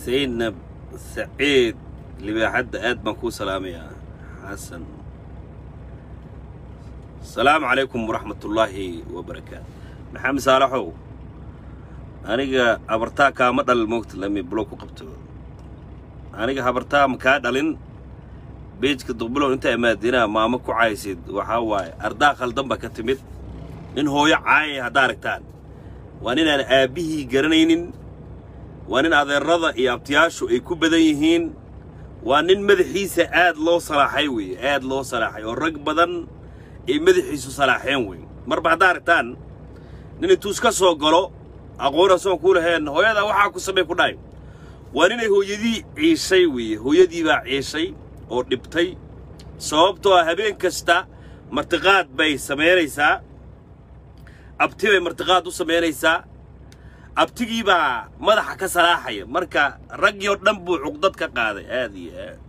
zaynab saciid libaaxadda aad baan kuu salaamayaa xasan asalaamu calaykum waraxmatullaahi wabarakaatu maxamed saalaxow aniga habartaa kaama dhalin moogta lami bulo ku qabto aniga habartaa ma kaa dhalin beejka duqbulow inta imaadinaa maamo ku caysid waxaa waaye ardaa khaldan baa ka timid nin hooyo caayay haddaa aragtaan waa ninaan aabbihii garanaynin waa nin adeerrada iyo abtiyaashu ay ku badan yihiin waa nin madaxiisa aad loo salaaxay weeye aad loo salaaxay oo rag badan ay madaxiisu salaaxeen weeye marba haddaa aragtaan nin intuu iska soo galo aqoon asoon kuu laheen hooyadaa waxaa ku samey ku dhahay waa ninay hooyadii ciishay weeye hooyadii baa ciishay oo dhibtay sababtoo ah habeen kasta martiqaad bay samaynaysaa abti bay martiqaad u samaynaysaa abtigii baa madaxa ka salaaxaya marka raggii oo dhan buu cuqdad ka qaaday aad iyo aad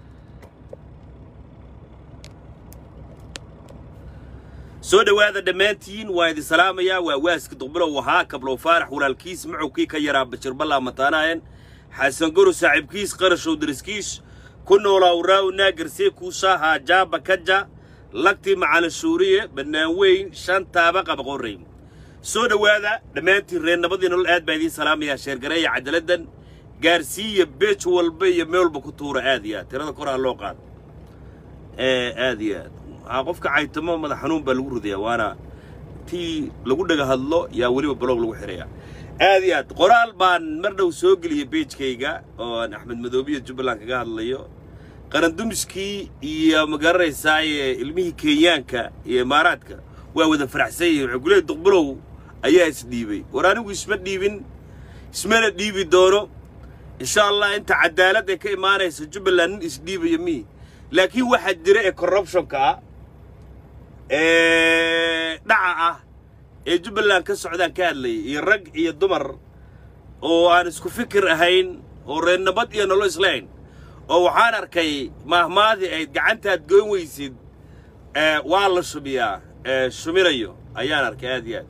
soo dhowaada dhammaantiin waa idin salaamayaa waa waaski duqbilow ahaa kablow faarax walaalkiis macowkii ka yaraa bashir ballaa mataanaayeen xasan goro saaxiibkiis qarashow dariskiis ku noolaa uraaw naagersee kuusaa haajaaba kaja lagtii macalin shuuriye bannaan weyn shan taaba qabaqorrey soo dhowaada dhammaantiin reer nabadii nolol aad baa idiin salaamayaa sheergareeya cajaladdan gaarsiiya beej walba iyo meel walba ku tuura aad iyo aad tirada koraha loo qaado ee aad iyo aad waxaa qofka caytamo madax xanuun baa lagu ridayaa waana tii lagu dhaga hadlo yaa weliba baloog lagu xidhayaa aad iyo aad qoraal baan mar dhow soo geliyey beejkayga oo aan axmed madoobiya jubbaland kaga hadlayo qarandumiskii iyo magaranaysaayee ilmihii kenyaanka iyo imaaraadka waa wada faraxsan yihiin waxay kuleeyahy duqbulow ayaa isdhiibay war anigu isma dhiibin ismana dhiibi doono insha allah inta cadaalad ee ka imaanaysa jubbaland nin isdhiibaya mihi laakiin waxaa jira ee corruptionka ah ee dhaca ah ee jubbaland ka socdaan ka hadlayay iyo rag iyo dumar oo aan isku fikir ahayn oo reer nabad iyo nolo islahayn oo waxaan arkay maahmaadii ayd gacantaad goyn weysid waa la shubiyaa shuminayo ayaan arkay aad iyo aad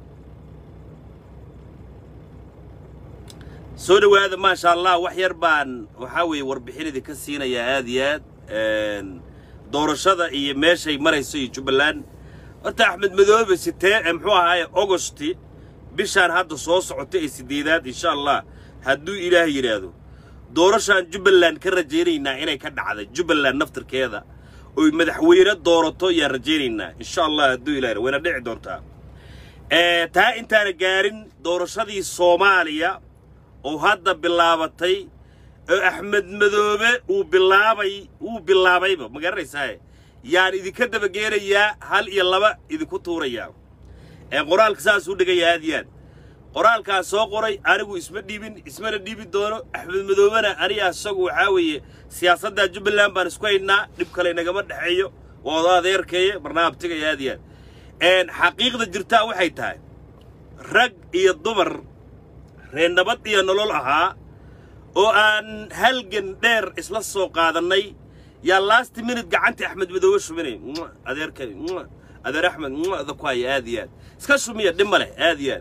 soo dhowaada maasha allah wax yar baan waxaa weeye warbixin idinka siinayaa aad iyo aad doorashada iyo meeshay marayso iyo jubbaland horta axmed madoobe sitee muxuu ahaaye ogosti bishaan hadda soo socota ee siddeedaad insha allah hadduu ilaah yidhaahdo doorashaan jubbaland ka rajaynaynaa inay ka dhacday jubbaland naftirkeeda oy madaxweyne doorato ayaan rajaynaynaa insha allah hadduu ilah wayna dhici doontaa taa intaana gaarin doorashadii soomaaliya oo hadda bilaabatay oo axmed madoobe uu bilaabay wuu bilaabayba ma garanaysaaye yaan idinka dabageenayaa hal iyo laba idinku tuurayaa qoraalka saasuu dhigaya aad iyo aad qoraalkaas soo qoray anigu isma dhiibin ismana dhiibi doono axmed madoobena aniga isagu waxaa weeye siyaasadda jubbaland baan isku haynaa dhib kale nagama dhexeeyo waa oda adeerkeeye barnaamijtigaya aad iyo aad xaqiiqda jirtaa waxay tahay rag iyo dumar reer nabad iyo nolol ahaa oo aan halgan dheer isla soo qaadannay yaa last minute gacantii axmed madoobe shuminay adeerkani adeer axmed da ku haya aad iyo aad iska shumiya dhib ma leh aad iyo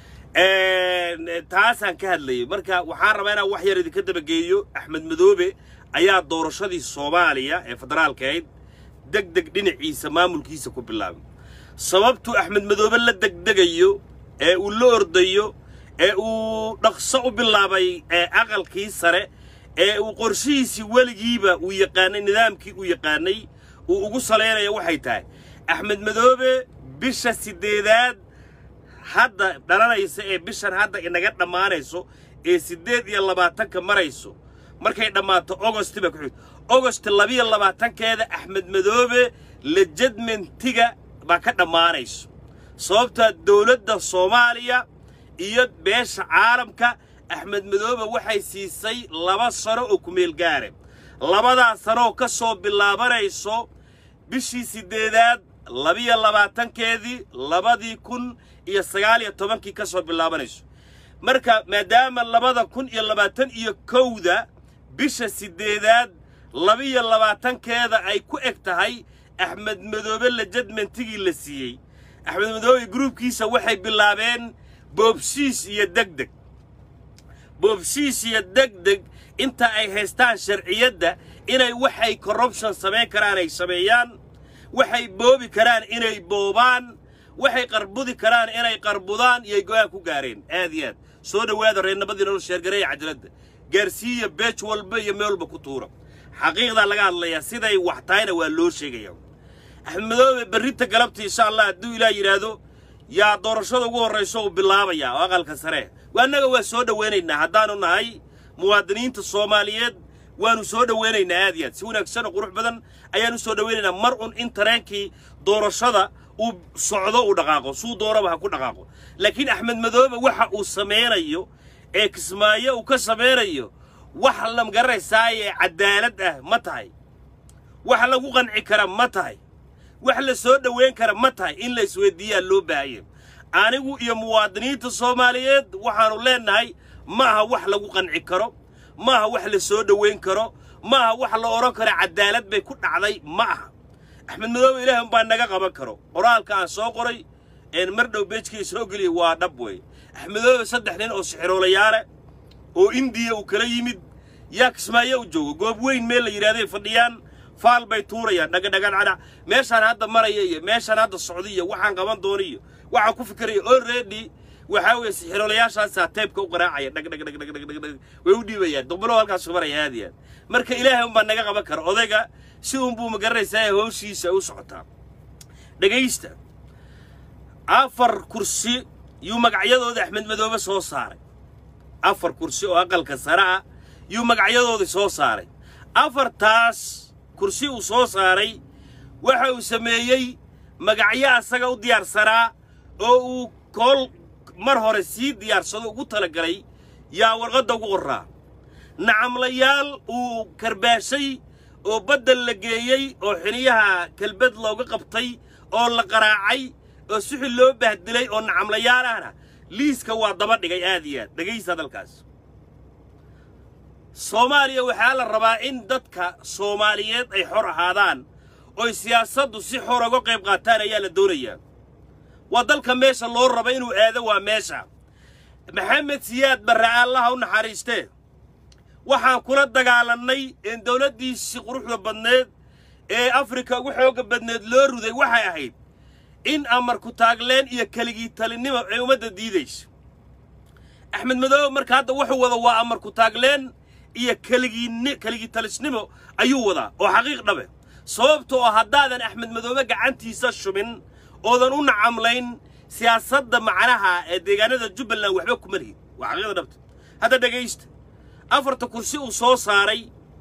aad taasaan ka hadlayay marka waxaan rabaa inaan wax yar idinka dabageeyo axmed madoobe ayaa doorashadii soomaaliya ee federaalka ahayd deg deg dhinaciisa maamulkiisa ku bilaabay sababtuu axmed madoobe la degdegayo ee uu la ordayo ee uu dhaqso u bilaabay ee aqalkii sare ee uu qorshihiisii weligiiba uu yaqaanay nidaamkii uu yaqaanay uu ugu salaynayo waxay tahay axmed madoobe bisha siddeedaad hadda dhalanaysa ee bishan hadda inaga dhammaanayso ee siddeed iyo labaatanka marayso markay dhammaato ogosti baa ku xigta ogost labiyo labaatankeeda axmed madoobe lejadmentiga baa ka dhammaanayso sababtaa dowladda soomaaliya iyo beesha caalamka axmed madoobe waxay siisay laba sano oo kumeel gaare labadaas sanooo ka soo bilaabanayso bishii siddeedaad labiyo labaatankeedii labadii kun iyo sagaal iyo tobankii ka soo bilaabanayso marka maadaama labada kun iyo labaatan iyo kowda bisha siddeedaad labiyo labaatankeeda ay ku eg tahay axmed madoobe lejadmentigii la siiyey axmed madoobe gruubkiisa waxay bilaabeen boobshiis iyo degdeg boobshiis iyo degdeg inta ay haystaan sharciyadda inay waxay corruption samayn karaan ay sameeyaan waxay boobi karaan inay boobaan waxay qarbudi karaan inay qarbudaan iyay go'aan ku gaareen aad iyo aad soo dhowaada reernabadii nolol sheergareeya cajaladda gaarsiiya beej walba iyo meel walba ku tuura xaqiiqdaa laga hadlayaa siday wax tahayna waa loo sheegaya axmed madoobe berrinta galabta insha allah hadduu ilaah yidhaahdo yaa doorashada ugu horrayso uu bilaabayaa oo aqalka sare annaga waa soo dhowaynaynaa haddaanu nahay muwaadiniinta soomaaliyeed waanu soo dhowaynaynaa aad iyo aad si wanaagsan oo qurux badan ayaanu soo dhowaynaynaa mar un in tareenkii doorashada uu socdo uu dhaqaaqo suu doonaba ha ku dhaqaaqo laakiin axmed madoobe waxa uu samaynayo ee kismaayo uu ka samaynayo wax la magaranaysaayee cadaalad ah ma tahay wax lagu qanci kara ma tahay wax la soo dhowayn kara ma tahay in la isweydiiyaa loo baahaya anigu iyo muwaadiniinta soomaaliyeed waxaannu leennahay ma aha wax lagu qanci karo ma aha wax la soo dhowayn karo ma aha wax la odhan karo cadaalad bay ku dhacday ma aha axmed madoobe ilaahi umbaa naga qaban karo qoraalka aan soo qoray een mar dhow beejkii soo geliyay waa dhab weeye axmed madoobe saddex nin oo sixiroolayaale oo indiya uu kala yimid yaa kismaayo u joogo goob weyn meel la yidhahday fadhiyaan faal bay tuurayaan dhagadhagadhadha meeshaan hadda maraya iyo meeshaan hadda socda iyo waxaan qaban doona iyo waxaan ku fikiraya already waxaa weeye sixiroolayaashaasaa taybka u qaraacaya dhagdhagdhagdhagdhagdhag way u dhiibayaan dumbalo halkaasu maraya aad iyo aad marka ilaahay unbaa naga qaban kara odayga si unbuu magaranaysaa howshiisa u socotaa dhegaysta afar kursi yuu magacyadooda axmed madoobe soo saaray afar kursi oo aqalka sare ah yuu magacyadoodii soo saaray afartaas kursi uu soo saaray waxa uu sameeyey magacyo asaga u diyaarsanaa oo uu kool mar hore sii diyaarsado ugu talagalay yaa warqadda ugu qorraa nacamlayaal uu karbaashay oo baddel la geeyey oo xiniyaha kelbad looga qabtay oo la qaraacay oo suxil loo bahdilay oo nacamlayaal ahna liiska waa daba dhigay aad iyo aad dhegaysa hadalkaas soomaaliya waxaa la rabaa in dadka soomaaliyeed ay xor ahaadaan oy siyaasaddu si xor uga qayb qaataan ayaa la doonayaa waa dalka meesha loo raba inuu aado waa meesha maxamed siyaad barre allaha u naxariistee waxaan kula dagaalannay in dawladdiisii quruxda badneed ee afrika ugu xoogga badneed loo ruday waxay ahayd in amarku taagleen iyo keligii talinnimo ay ummadda diidayso axmed madoobe marka hadda wuxuu wada waa amarku taagleen iyo keligii keligii talisnimo ayuu wadaa oo xaqiiq dhabe sababta oo haddaadan axmed madoobe gacantiisa shubin oodan u nacamlayn siyaasadda macnaha ee deegaanada jubbaland waxba kuma lihid waa xaqiiqda dhabta hadda dhegaysta afarta kursi uu soo saaray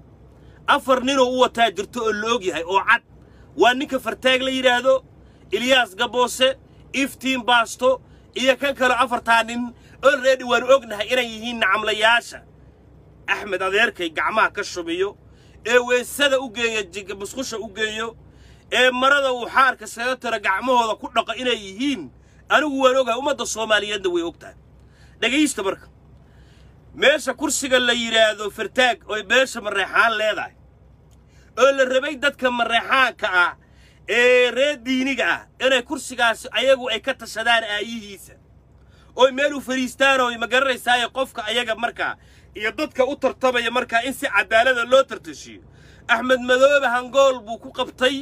afar ninoo u wataa jirto oo la og yahay oo cad waa ninka fartaag la yidhaahdo ilyaas gaboose iftiin baasto iyo kan kaleo afartaa nin olready waanu ognahay inay yihiin nacamlayaasha axmed adeerkay gacmaha ka shubiyo ee weysada u geeya jiga musqusha u geeyo ee marada uu xaarka saga tiro gacmahooda ku dhaqo inay yihiin anigu waan ogahay ummadda soomaaliyeedna way og tahay dhegaysta marka meesha kursiga la yidhaahdo fartaag oy beesha mareexaan leedahay oo la rabay dadka mareexaanka ah ee reer diiniga ah inay kursigaasi ayagu ay ka tashadaan aayihiisa oy meel u fadhiistaan oo ma garanaysaaye qofka ayaga markaa iyo dadka u tartamaya markaa in si cadaalada loo tartashiyo axmed madoobe hangool buu ku qabtay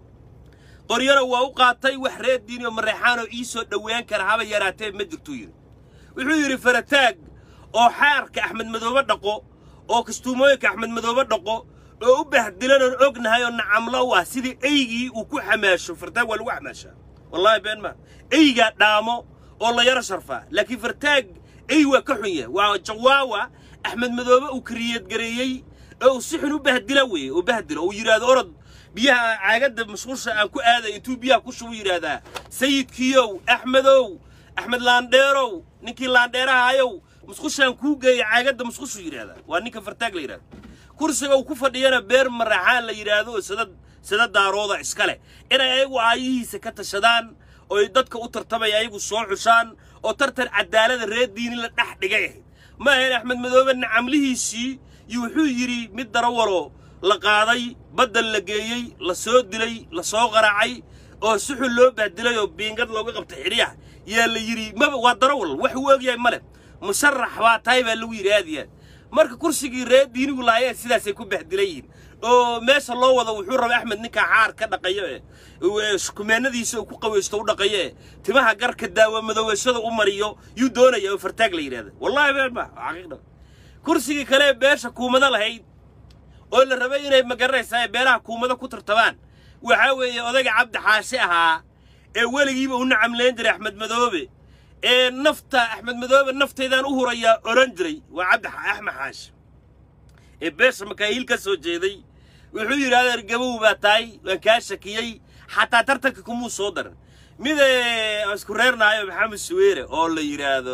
qoryana waa u qaatay wax reer diini oo mareexaanoo ii soo dhowaan kara haba yaraatee ma jirtuu yidhi wuxuu yidhi farataag oo xaarka axmed madoobe dhaqo oo kastuumooyinka axmed madoobe dhaqo oo u bahdilan oon ognahay oo nacamlo u ah sidii eygii uu ku xamaasho fartaag waa lagu xamaashaa wallaahi been maa eygaa dhaamo oo la yaro sharfaa laakiin fartaag ey waa ka xun yahay waa jawaawa axmed madoobe uu kariyadgareeyey oo uu si xun u bahdila weeye oo bahdilo uu yidhaahdo orod biyaha caagadda mashquulsha aan ku aaday intuu biyaha ku shubu yidhaahdaa sayidkiiyow axmedow axmed laandheerow ninkii laandheerahayow musqushaan kuu geeya caagadda musqushu yidhaahdaa waa ninka fartaag la yidhahdo kursiga uu ku fadhiyana beer maraxaan la yidhaahdo oo sada sada daarooda iska leh inay ayagu aayihiisa ka tashadaan ooy dadka u tartamaya ayagu soo xushaan oo tartan cadaalada reer diini la dhex dhigay ahayd ma ahayn axmed madoobe nacamlihiisii iyo wuxuu yidhi mid darawalo la qaaday baddal la geeyey la soo dilay la soo qaraacay oo suxul loo bahdilay oo biingad looga qabtay xidhiyaha yaa la yidhi maba waa darawal wax uu ogyahay male musharax baa tahay baa lagu yidhi aad iyo aad marka kursigii reer diinigu lahaayeen sidaasay ku bahdilan yihiin oo meesha loo wado wuxuu rabay axmed ninkaa xaar ka dhaqayo ee kumeenadiisa uu ku qawaysto u dhaqayo ee timaha garka daawa madoweeshada u mariyo yuu doonaya oo fartaag la yidhahda wallahi been ma xaqiiqda kursigii kale ee beesha kuumado lahayd oo la rabay inay magaranaysaa beelaha kuumado ku tartamaan waxaa weeye odayga cabdi xaashi ahaa ee weligiiba u nacamlayn jiray axmed madoobe ee nafta axmed madoobe nafteedaan u hurayaa odhan jiray waa cabdi axmed xaashi ee beesha makaahiil ka soo jeeday wuxuu yidhi adeer gabow baa tahay waan kaa shakiyey xataa tartanka kumuu soo darin mid isku reernaayo maxamed suweere oo la yidhaahdo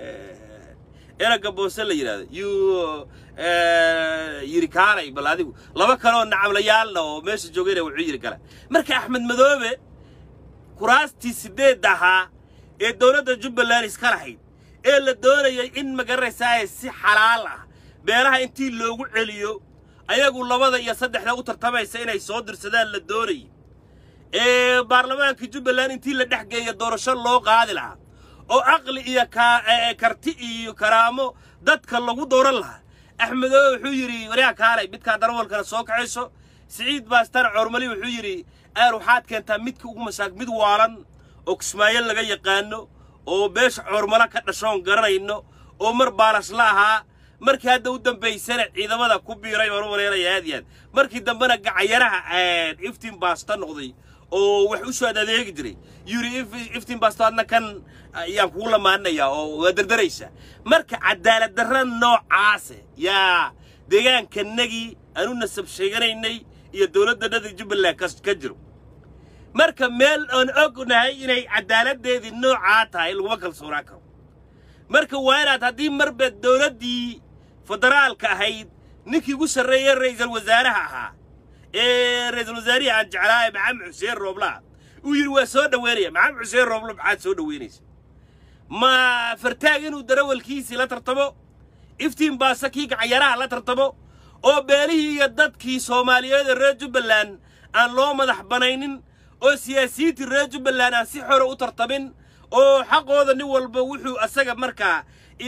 eraga boose la yidhaahdo yuu yidhi kaalay bal adigu laba kaleoo nacamlayaalna oo meesha joogayna wuxuu yidhi kale marka axmed madoobe kuraastii sideed ahaa ee dowladda jubbaland iska lahayd ee la doonayay in magaranaysaa si xalaal ah beelaha intii loogu celiyo ayagu labada iyo saddexda u tartamaysa inay soo dirsadaan la doonayay ee baarlamaanka jubbaland intii la dhex geeya doorasho loo qaadi lahaa oo caqli iyo karti iyo karaamo dadka lagu dooran lahaa axmedoobe wuxuu yidhi waryaa kaalay midkaa darawalkana soo kaxayso siciid baastana coormali wuxuu yidhi aar waxaad keentaa midka ugu masaak mid waalan oo kismaayo laga yaqaano oo beesha coormala ka dhashoon garanayno oo mar baalasla ahaa markii hadda u dambaysana ciidamada ku biiray baan u maleynaya aad iyo aad markii dambena gacayaraha iftiin baasta noqday oo wax u soo adeegi jiray yuri iftiin baasto adna kan ayaan kugu lamaaninayaa oo waa dardaraysa marka cadaalad darra noocaase yaa deegaankanagii aanu nasab sheeganaynay iyo dowladdanada jubbaland ka jiro marka meel aan ognahay inay cadaaladdeedii noocaa tahay laguma kalsoonaan karo marka waa inaad haddii marba dowladdii federaalka ahayd ninkii ugu sarreeye ra'iisul wasaaraha ahaa ee ra'iisul wasaarihii aan jeclaaye maxamed xuseen rooblaa uu yidhi waa soo dhoweynaya maxamed xuseen rooblo maxaad soo dhoweynaysa ma fartaag inuu darawalkiisii la tartamo iftiin baase kii gacayaraha la tartamo oo beelihii iyo dadkii soomaaliyeed ee reer jubbaland aan loo madax banaynin oo siyaasiyiintii reer jubbaland aan si xore u tartamin oo xaqooda nin walba wuxuu asaga markaa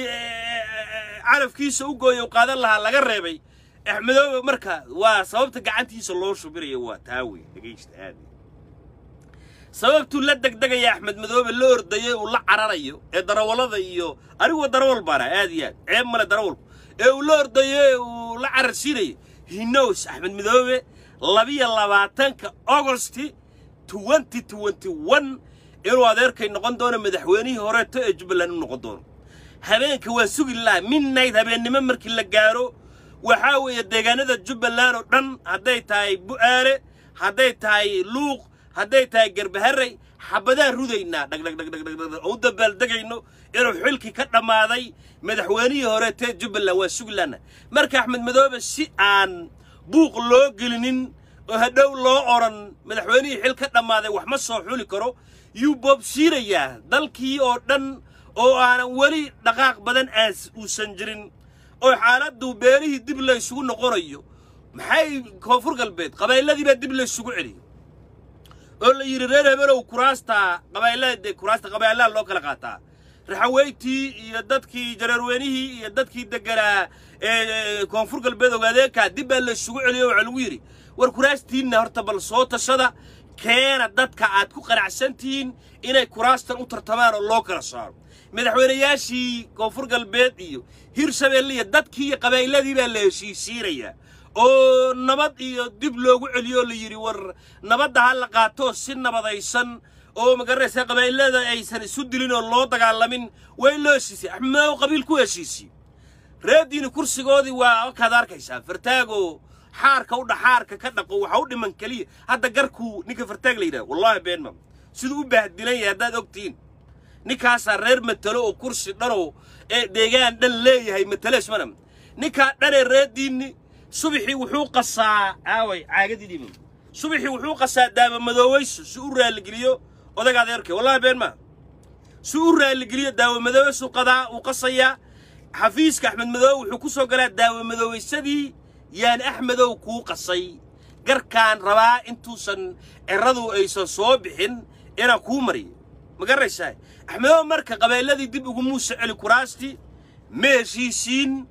carafkiisa u gooya u qaadan lahaa laga reebay axmedoobe marka waa sababta gacantiisa loo shubinayo waa taa wey dhegaysta aad sababtuu la degdegaya axmed madoobe la ordayay uu la cararayo ee darawallada iyo aniguwa darawal baana aad iyo aad ceeb male darawalku ee uu la ordayo ee uu la cararsiinayo hinos axmed madoobe labiyo labaatanka augosti twenty twenty one inuu adeerkay noqon doono madaxweynihii horeeto ee jubbaland u noqon doono habeenka waa sugi laha midnight habeennimo markii la gaaro waxaa weeye deegaanada jubbaland oo dhan hadday tahay bu'aale hadday tahay luuq hadday tahay garbaharey xabadaan rudaynaa dhagdhagdhagdhagdhag oo u dabaaldegayno inuu xilkii ka dhammaaday madaxweynihii horeetee jubbaland waa suglaana marka axmed madoobe si aan buuq loo gelinin oo hadhow loo odhan madaxweynihii xil ka dhammaaday wax ma soo xuli karo yuu boobsiinayaa dalkii oo dhan oo aanan weli dhaqaaq badan aas uusan jirin oo xaaladdu beelihii dib laysugu noqonayo maxay koonfur galbeed qabaylladii baa dib laysugu celiyo oo la yidhi reer hebelow kuraasta qabaylada dee kuraasta qabaylaha loo kala qaataa raxaweytii iyo dadkii jareerweynihii iyo dadkii deganaa ee koonfur galbeed ogaadeekaa dib baa laysugu celiyo waxaa lagu yidhi war kuraastiinna horta bal soo tashada keena dadka aad ku qanacsan tihiin inay kuraastan u tartamaan oo loo kala saaro madaxweynayaashii koonfur galbeed iyo hirshabeelle iyo dadkii iyo qabayladii baa la heshiisiinayaa oo nabad iyo dib loogu celiyo la yidhi war nabadda ha la qaato si nabadaysan oo magaranaysa qabaylada aysan isu dilin oo loo dagaalamin waa in loo heshiisiyay axmedoow qabiil ku heshiisiye reediini kursigoodii waa kaad arkaysaa fartaagoo xaarka u dhaxaarka ka dhaqo waxa u dhiman keliya hadda garkuu ninka fartaag la yidhaha wallaahi beenma siduu u baahdilan yahay haddaad ogtihiin ninkaasaa reer matalo oo kursi dhanoo ee deegaan dhan leeyahay matalees mana ninkaa dhanee reediinni subaxii wuxuu qasaa aaway caagadii subaxii wuxuu qasaa daaba madooweyso si u raalligeliyo odaga adeerkay wallahi been maa si u raalligeliyo daawa madooweysu qadaa uu qasayaa xafiiska axmed madoobe wuxuu ku soo galaa daawa madooweysadii yaan axmedow kuu qasay garkaan rabaa intuusan ciradu aysan soo bixin inaan kuu mariyo ma garanaysaa axmedow marka qabeelladii dib ugu muuse celi kuraastii ma heshiisiin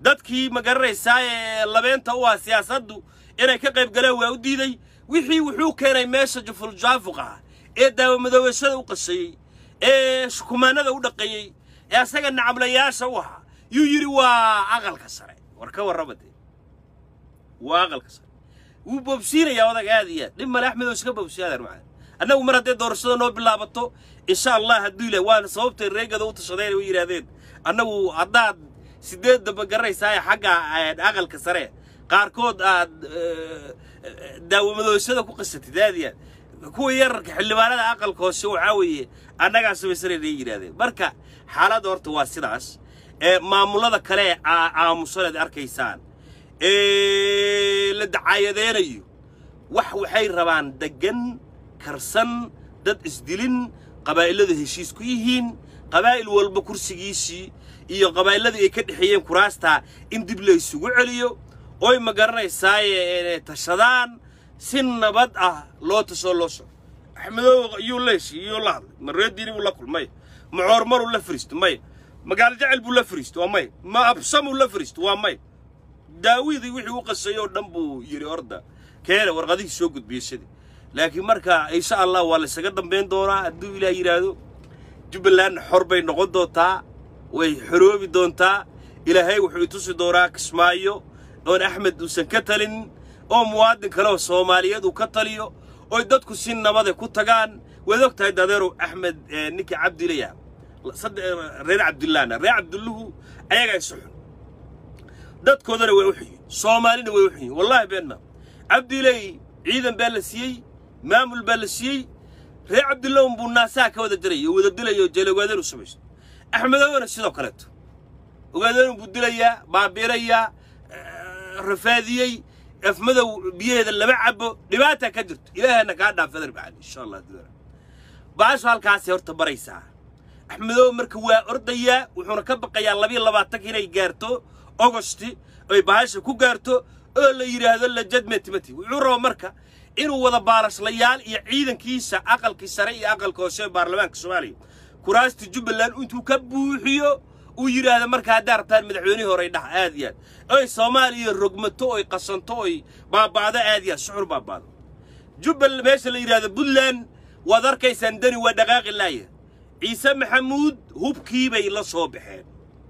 dadkii ma garanaysaa ee labeenta u ah siyaasaddu inay ka qayb galeen waa u diiday wixii wuxuu keenay meesha juful-jaafuq ah ee daawamadoobashada u qasayey ee shukumaanada u dhaqeeyey ee asaga nacablayaasha u ahaa yuu yidhi waa aqalka sare war ka warrama dee waa aqalka sare wuu boobsiinayaa odag aad iyo aad dhib male axmed oo iska boobsiyaadar macaa annagu mar haddee doorashada noo bilaabato insha allah hadduu ilaah waana sababtay reegada u tashadeen way yidhaahdeen annagu haddaad sideedda ma garanaysaa xagga aqalka sare qaarkood aad daawamadoosada ku qasatid aad iyo aad kuwa yararka xildhibaanada aqalka hoose waxaa weeye annagaa samaysanayna ay yidhahdeen marka xaaladda horta waa sidaas ee maamulada kale ee aamusan aad arkaysaan ee la dacaayadeenayo wax waxay rabaan deggan karsan dad isdilin qabaa'iladu heshiis ku yihiin qabaa'il walba kursigiisii iyo qabaa'illadii ay ka dhexeeyeen kuraastaa in dib la isugu celiyo oy ma garanaysaaye inay tashadaan si nabad ah loo tasoo loo soco axmedoow iyuu leeshi iyuu la hadlay ma reediini buu la kulmay ma coormaruu la fariisto maya magaalo jecel buu la fariisto waa maya ma absamuu la fariisto waa maya daawidii wixii u qasayay oo dhan buu yidhi orda keena warqadihii soo gudbiyey sidii laakiin marka insha allah waa la isaga dambayn doonaa hadduu ilaah yidhaahdo jubbalandna xor bay noqon doontaa way xoroobi doontaa ilaahay wuxuu itusi doonaa kismaayo oon axmed uusan ka talin oo muwaadin kale oo soomaaliyeed uu ka taliyo oy dadku si nabade ku tagaan waad og tahay dadeerow axmed ninkii cabdilayaha reer cabdullahna reer cabdulluhu ayagaa isu xun dadkoodana way u xunyiin soomaalina way u xunyiin wallaahi been maa cabdilay ciidan baa la siiyey maamul baa la siiyey reer cabdullahun buu naasaha ka wada diraya oo wada dilaya oo jeelogaadeenu samaysto axmedowana sidoo kaleeto ogaadeenu buu dilayaa baabiirayaa rafaadiyey afmadow biyaheeda lama cabo dhibaataa ka jirto ilaahana kaa dhaafadar bacali insha allah duara baashu halkaasay horta baraysaa axmedow marka waa ordayaa wuxuuna ka baqayaa labiyo labaatanka inay gaarto ogosti ay bahasha ku gaarto oo la yidhaahdo lajadmetimati wuxuu raba marka inuu wada baalashlayaal iyo ciidankiisa aqalkii sare iyo aqalka hoose ee baarlamaanka soomaaliya kuraasta jubbaland intuu ka buuxiyo uu yidhaahda marka haddaa rabtaan madaxweynihii horey dhaha aad iyo aad oy soomaaliya rogmato oy qasanto oy baaba'do aad iyo aad suxur baaba'do jubbal meesha la yidhahdo puntland waad arkaysaan dani waa dhaqaaqi laaya ciise maxamuud hubkii bay la soo baxeen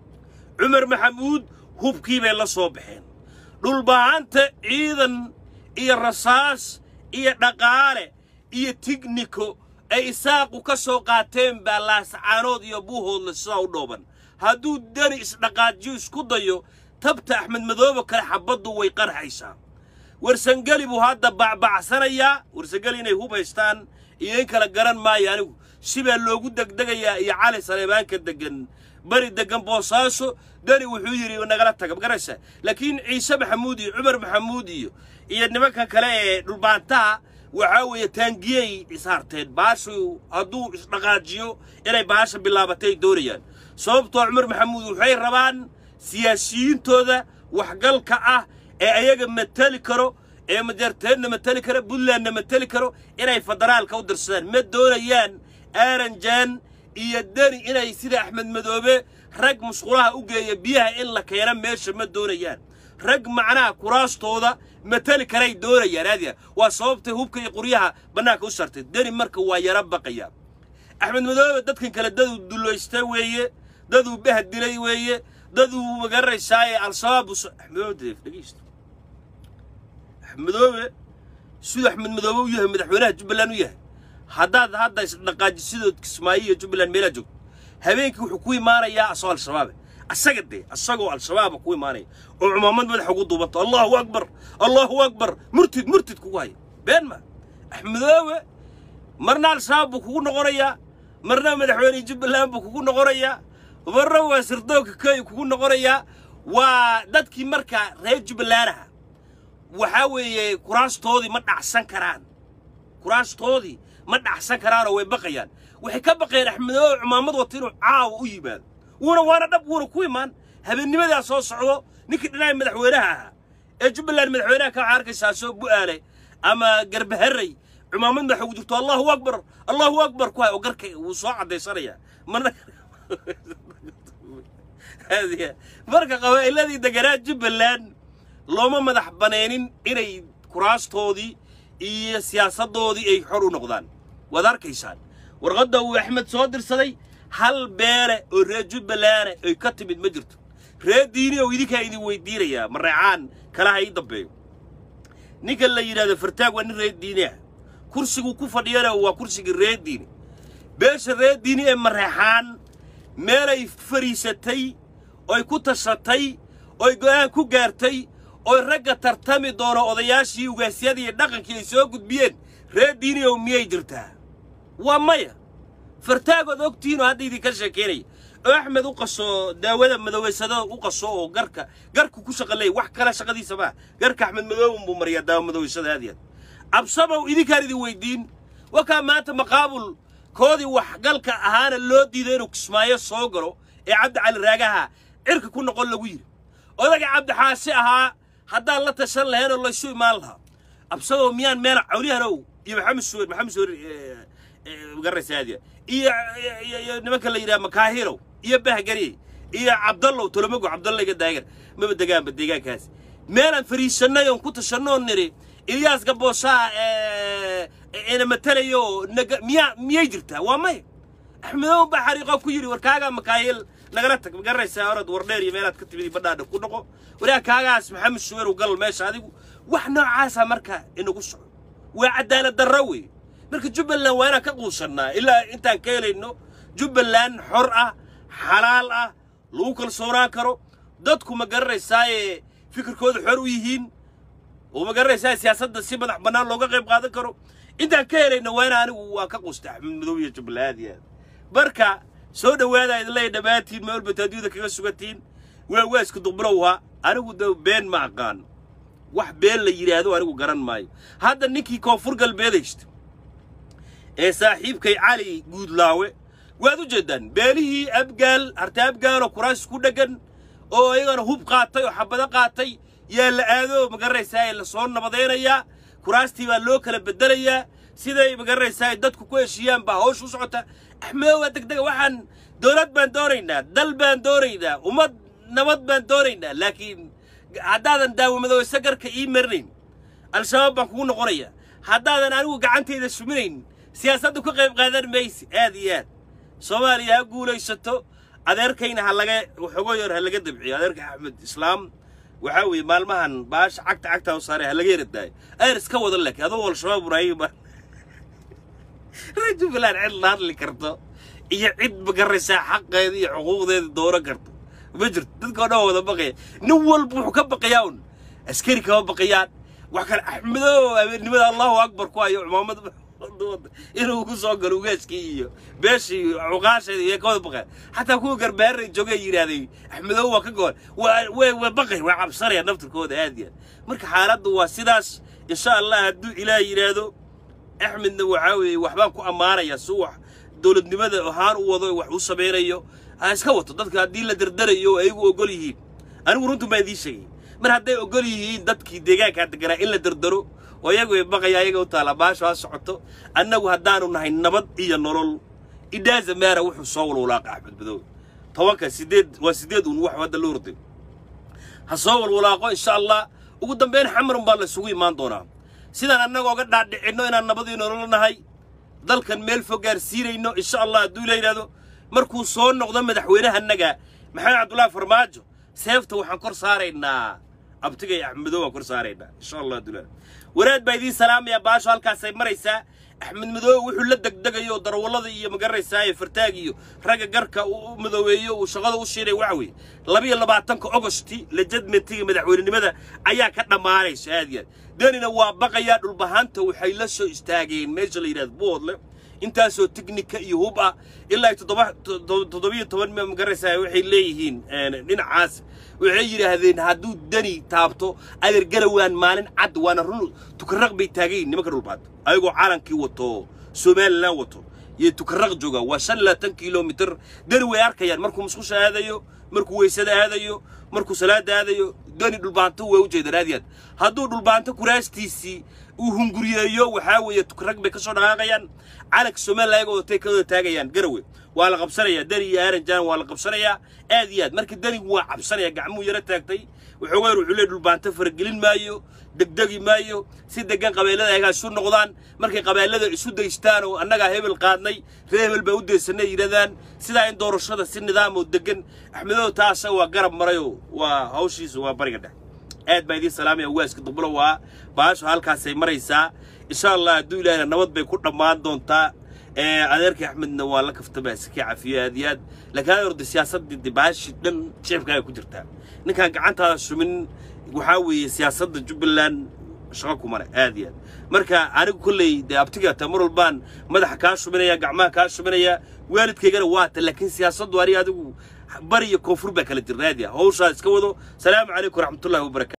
cumar maxamuud hubkii bay la soo baxeen dhulbahanta ciidan iyo rasaas iyo dhaqaale iyo tigniko ay isaaqu ka soo qaateen baa laascaanood iyo buuhoodle sidaa u dhooban hadduu dani isdhaqaajiyo isku dayo tabta axmed madoobe kale xabbaddu way qarxaysaa warsangeli buu hadda bacbacsanayaa warsangeli inay hub haystaan iyo in kala garan maayo anigu sibaa loogu degdegayaa iyo cali saleebaanka deggan bari deggan boosaaso dani wuxuu yidhi nagala taga magaraysa laakiin ciise maxamuud iyo cumar maxamuud iyo iyo nimanka kale ee dhulbaantaha waxaa weeye taangiyey isharteen baashu hadduu isdhaqaajiyo inay baasha bilaabatay doonayaan sababtoo cumar maxamuud waxay rabaan siyaasiyiintooda waxgalka ah ee ayaga mateli karo ee majarteedna mateli karo puntlandna mateli karo inay federaalka u dirsadaan ma doonayaan aaranjaan iyo deni inay sida axmed madoobe rag musqulaha u geeya biyaha in la keena meesha ma doonayaan rag macnaha kuraastooda mateli karay doonayaan aadiya waa sababtay hubka iyo quryaha bannaanka u sartay deni marka waa yara baqaya axmed madoobe dadkan kale daduu dullaysta weeye daduu bahad dilay weeye daduu magaranaysaayee al-shabaab axmedoobe deef dhegeysto axmedoobe siduu axmed madoobe u yahay madaxweynaha jubbaland u yahay haddaad hadda isdhaqaajisidood kismaayo iyo jubbaland meelaa joogto habeenkii wuxuu ku imaanayaa asoo al-shabaabe asaga dee asagoo al-shabaaba ku imaanaya oo cumaamad madaxa ugu duubanto allahu akbar allahu akbar murtid murtid kugu haya been ma axmedoobe marna al-shabaab buu kugu noqonayaa marna madaxweyne jubbaland buu kugu noqonayaa marna waa sirdoonka kenya kugu noqonayaa waa dadkii markaa reer jubbalandaha waxaa weeye kuraastoodii ma dhacsan karaan kuraastoodii ma dhacsan karaanoo way baqayaan waxay ka baqayeen axmedoobe cumaamad wata inuu caawa u yimaado wuuna waana dhab wuuna ku imaan habeennimadaa soo socdo ninkii dhinaca madaxweynaha ahaa ee jubbaland madaxweynaha ka waxaa arkaysaa soo bu'aale ama garbaharey cumaamad madaxa ugu jirto allahu akbar allahu akbar ku hay oo garka wuu soo caddaysanayaa marna marka qabaa'iladii deganaa jubbaland looma madax banaynin inay kuraastoodii iyo siyaasaddoodii ay xor u noqdaan waad arkaysaan warqadda uu axmed soo dirsaday hal beele oo reer jubbalanda ay ka timid ma jirto reer diini oo idinkaa idin weydiinayaa mareecaan kalaha ii dambeeyo ninkan la yidhahdo fartaag waa nin reer diini ah kursiguu ku fadhiyana waa kursigii reer diini beesha reer diini ee mareexaan meelay fadhiisatay oy ku tashatay oy go'aan ku gaartay oy ragga tartami doono odayaashii ugaasyadii iyo dhaqankii ay soo gudbiyeen reer diini ow miyay jirtaa waa maya fartaagood ogtihiinoo hadda idinka sheekeynaya oo axmed u qaso daawada madoweysadada u qaso oo garka garku ku shaqaleey wax kale shaqadiisa maa garka axmed madoowin buu mariyaa daawo madoweysada aad iyo aad absabow idinkaan idin weydiin wakaa maanta maqaabul koodii waxgalka ahaana loo diiday inuu kismaayo soo galo ee cabdi cali raagaha cirka ku noqon lagu yidhi odaga cabdi xaasi ahaa haddaan la tashan lahaynoo laysu imaan lahaa absabow miyaan meel cawliyahanow iyo maxamed suwer maxamed suwer garaysaadiya iyo iyo nimanka la yidhaha makaahirow iyo bahgari iyo cabdallow tolomago cabdallayga daagar maba degaanba deegaankaas meelaan fariisannay oon ku tashanoo niri ilyaas gaboosaa ina matalayo naga miyaa miyay jirtaa waa maya axmedow baa xariiqoo ku yidhi war kaagaa makaahil nagala tag magaraysaa orad wardheer iyo meelaad ka timid badhaadha ku noqo waraa kaagaas maxamed suwerow gal meesha adigu wax noocaasa marka inagu soco waa cadaalad darro wey marka jubbaland waa inaan ka quusannaa ilaa intaan ka helayno jubbaland xor ah xalaal ah lagu kalsoonaan karo dadku ma garanaysaaye fikirkooda xor u yihiin oo ma garanaysaa siyaasadda si madax bannaan looga qayb qaadan karo intaan ka helayno waa ina anigu waa ka quusta axmed madow iyo jubbaland aad iyo aad marka soo dhowaada idinleeya dhammaantiin meel bataadiyada kaga sugantiin waa waa isku duqbilowha anigu de been ma aqaan wax been la yidhaahdo anigu garan maayo hadda ninkii koonfur galbeed haysta ee saaxiibkay cali guudlaawe waad u jeeddaan beelihii abgaal harta abgaaloo kuraas ku dheggan oo iyagana hub qaatay oo xabado qaatay yaa la aado magaranaysaa ee la soo nabadaynayaa kuraastii baa loo kala beddelayaa siday magaranaysaa dadku ku heshiiyaan baa hawsh u socota axmedo waa degdega waxaan dowlad baan doonaynaa dal baan doonaynaa ummad nabad baan doonaynaa laakiin haddaadan daawamadoweyse garka ii marinayn al-shabaab baan kugu noqonaya haddaadan anigu gacantayda suminayn siyaasadda ka qayb qaadan mayse aad iyo aad soomaaliya ha guulaysato adeerkayna ha laga waxoogo yar ha laga dabciyo adeerka axmed islaam waxaa weeye maalmahan baasha cagta cagtaa u saaray ha laga yaradaayo ayar iska wada laakiin adoo al-shabaab ibraahim reer jubbaland cid la hadli karto iyo cid magaraysaa xaqeeda iyo xuquuqdeeda dooran karto ma jirto dadkao dhan wada baqaya nin walba wuxuu ka baqayaa un askari kama baqayaan wax kale axmedo abeernimada allahu akbar ku hayo cumaamad inuu ku soo galo ugaaskii iyo beeshii cuqaasheeda iyo kawada baqeen xataa kuwa garbaaray joogay yidhaahday axmedow waa ka goon waa way waa baqay waa cabsanaya naftirkooda aad iyo aad marka xaaladdu waa sidaas insha allah hadduu ilaah yidhaahdo axmedna waxaa weeye waxbaan ku ammaanaya si wax dowladnimada ahaan u wado wax u samaynayo ha iska wato dadka haddii la dardarayo ayagu ogol yihiin anigu runtu baan idiin sheegay mar hadday ogol yihiin dadkii deegaankaa deganaa in la dardaro oo iyagu ay baqaya ayaga u taala baasho ha socoto annagu haddaanu nahay nabad iyo nolol idhaaza meera wuxuu soo walwalaaqa axmed madow tobanka sideed waa sideed uun wax hadda loo orday ha soo walwalaaqo insha allah ugu dambayn xamarun baa la isugu imaan doonaa sidaan annaga oga dhaadhicinno inaan nabad iyo nolol nahay dalkan meel fog gaarsiinayno insha allah hadduu la yidhahdo markuu soo noqdo madaxweynahanaga maxamed cabdullaahi farmaajo seefta waxaan kor saaraynaa abtigay axmedow waan kor saaraynaa insha allah hadduu la waraad baa idiin salaamaya baasho halkaasay maraysaa axmed madoobe wuxuu la degdegayo darwallada iyo magaranaysaa ee fartaag iyo ragga garka u madoobeeyo uu shaqada u shiinay waxa weeye labiyo labaatanka ogosti lejadmentiga madaxweynenimada ayaa ka dhammaanaysa aad iyo aad danina waa baqayaa dhulbahanta waxay la soo istaageen meesha la yidhahdo boodle intaasoo teknika iyo hub ah ilaa ay toddoba toddobiyo toban magaranaysaa waxay leeyihiin dhinacaas waxay yidhaahdeen hadduu dani taabto adeer garawaan maalin cad waana run tukaraq bay taagayin nimanka dhulbaanta ayagoo calankii wato somalilan wato iyo tukaraq jooga waa shan labaatan kilomitir dani way arkayaan markuu musqusha aadayo markuu weysada aadayo markuu salaada aadayo dani dhulbaanto waa u jeedaan aad iyo aad hadduu dhulbaanto kuraastiisii uu hunguriyeeyo waxaa weeye tukaraq bay ka soo dhaqaaqayaan calanka somalilan ayagoo watay ka wada taagayaan garawe waa la qabsanayaa deni iyo aaranjaan waa la qabsanayaa aad iyo aad marka denigu waa cabsanaya gacmuhu yaro taagtay waxoogaan wuxuu leey dhulbaanto faragelin maayo degdegi maayo si degan qabeellada ayagaa isu noqdaan markay qabeellada isu daystaan oo annagaa hebel qaadnay ree hebel baa u daysanay yidhahdaan sidaa in doorashada si nidaam oo degan axmedow taasa waa garab marayoo waa hawshiisa waa bariga dhex aad baa idiin salaamaya waaska dubulo waa baasho halkaasay maraysaa insha allah hadduu ilaahna nabad bay ku dhammaan doontaa adeerkii axmedna waa la kaftabaa iska cafiyo aad iyo aad laakiin aad orda siyaasaddii de baashi dhan jeefkaaga ku jirtaa ninkaan gacantaada shumin waxaa weeye siyaasadda jubbaland shaqo kuma leh aad iyo aad marka anigu kolley dee abtiga ta mar walbaan madaxa kaa shuminaya gacmaha kaa shuminaya waalidkaygana waa ta laakiin siyaasaddu aniga adigu bari iyo koonfur baa kala jirna aad iyo aad hawshaa iska wado salaamu calaykum waraxmatullahi wabarakatu